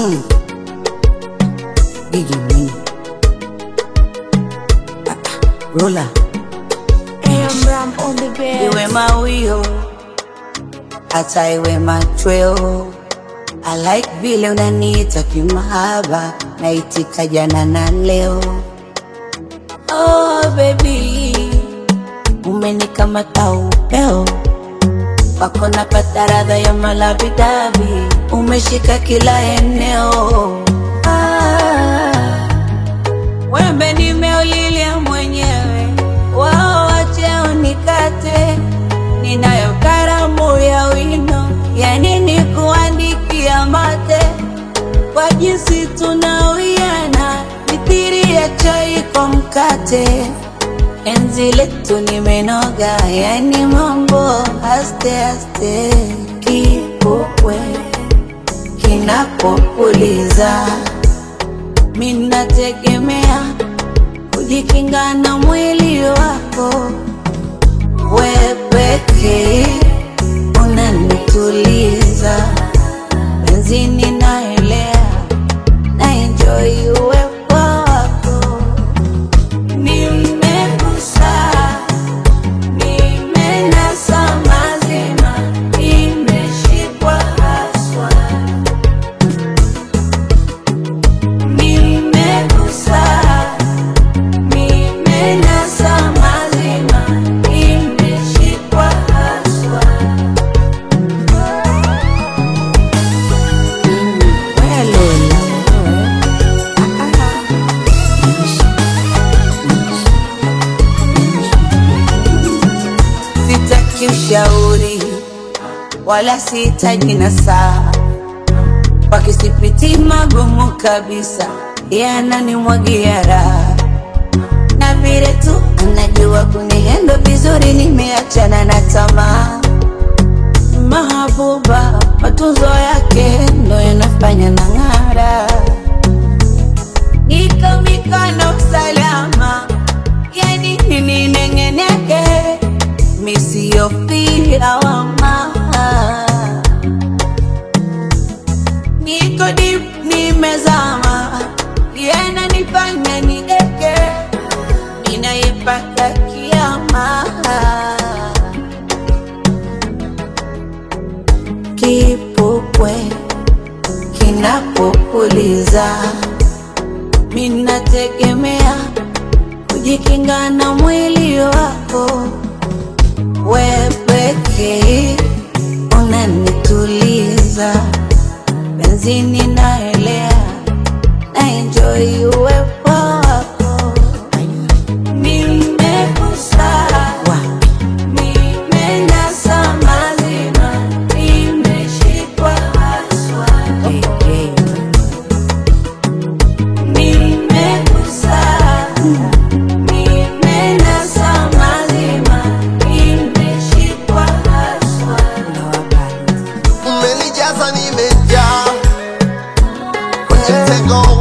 Mm. Gigi Mwinyi. Ah, ah, Rola AM Ram on the bed. iwe mawio hata iwe machweo I like vile unaniita kimahaba naitika jana na leo oh baby umenikamata upeo wako napata radha ya malavidavi umeshika kila eneo ah, wembe nimeulilia mwenyewe wao wacheo nikate ninayo karamu ya wino yani ni kuandikia mate kwa jinsi tunawiana mithiri ya chai kwa mkate enzi letu nimenoga yani mambo aste aste kipokwe kinapopuliza minategemea kujikinga na mwili wako we pekee unanituliza benzini naelea na enjoy uwepo wako nimegusa nimenasa mazima imeshikwa haswa nimegusa nimenasa mazima imeshikwa haswa Mm, we Lola, wewe. Ah, ah. Sitaki ushauri wala sihitaji nasaha, wakisipiti magumu kabisa, yananimwagia raha na vile tu anajua kunihendo vizuri, nimeachana na tamaa. Mahabuba, matunzo yake ndo yanafanya na ng'ara, niko mikono salama, yani nini nengeneke, misiyofia wama niko deep, nimezama, yananifanya nideke, ninaipaka kiama kipupwe kinapopuliza, minategemea kujikinga na mwili wako, we pekee unanituliza, benzini naelea na enjoy uwepo wako, nimegusa nimenasa mazima, nimeshikwa haswa nimegusa nimenasa mazima, nimeshikwa haswa umenijaza nimejaa kwenye mtego